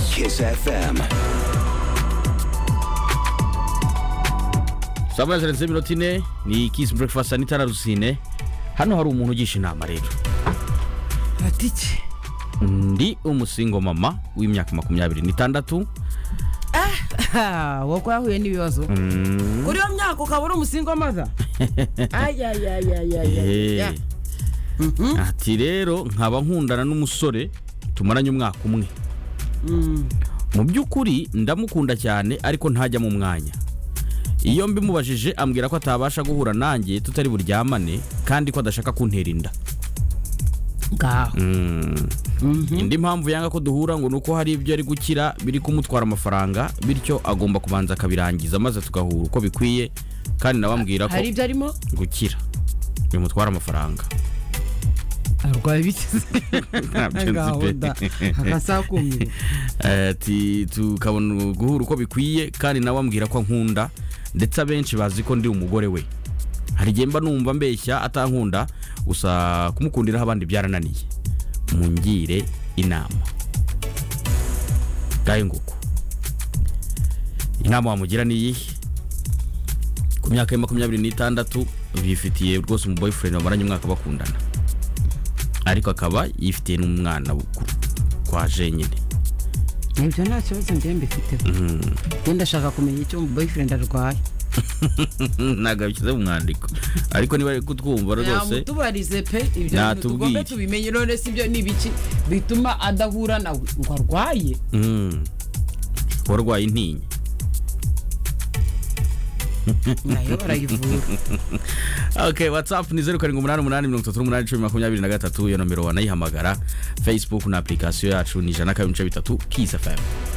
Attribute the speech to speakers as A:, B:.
A: Kiss FM.
B: saa moya zirenze iminota ine ni kisi burekifasiti sanitara rusine hano hari umuntu ugisha inama rero
C: ati iki
B: ndi umusingo mama w'imyaka makumyabiri n'itandatu
C: Ah, wowe ko yahuye n'ibibazo kuri iyo myaka ukaba uri umusingo w'amaza
B: Eh. ati rero nkaba nkundana n'umusore tumaranye umwaka umwe mu by'ukuri ndamukunda cyane ariko ntajya mu mwanya iyo mbimubajije ambwira ko atabasha guhura nanjye tutari buryamane kandi ko adashaka kuntera inda
C: ngaho
B: indi mpamvu yanga ko duhura ngo ni uko hari ibyo ari gukira biri kumutwara amafaranga bityo agomba kubanza akabirangiza maze tugahura uko bikwiye kandi nawe ambwira ko
C: hari ibyo arimo
B: gukira bimutwara amafaranga
C: arwaye bikize
B: Ntabyo nzi pe.
C: gahunda akasakumye
B: ati tukabona guhura uko bikwiye kandi nawe ambwira ko ankunda ndetse abenshi bazi ko ndi umugore we hari igihe mba numva mbeshya atankunda gusa kumukundiraho abandi byarananiye mungire inama ngahe nguko inama wamugira ni iyihe ku myaka ya makumyabiri n'itandatu bifitiye rwose umu boyfriend bamaranye umwaka bakundana ariko akaba yifitiye n'umwana ku- kwa jenyine
C: ibyo nta kibazo njyewe mbifiteho wenda ashaka kumenya icyo mu boyfriend arwaye
B: ntabwo yabishyize mu mwandiko ariko niba ari kutwumva rwose
C: yamutubarize pe ibyo bintu
B: Natubwiye.
C: tugomba tubimenye none si byo ni ibiki bituma adahura nawe ngo arwaye
B: Mm. warwaye intinya
C: nayo barayivura
B: ok watsapu ni zeru karindwi umunani umunani mirongo itatu n'umunani icumi makumyabiri na gatatu iyo nomero wanayihamagara fesibuku na apurikasiyo yacu ni ijana na kabiri ibice bitatu kisi fm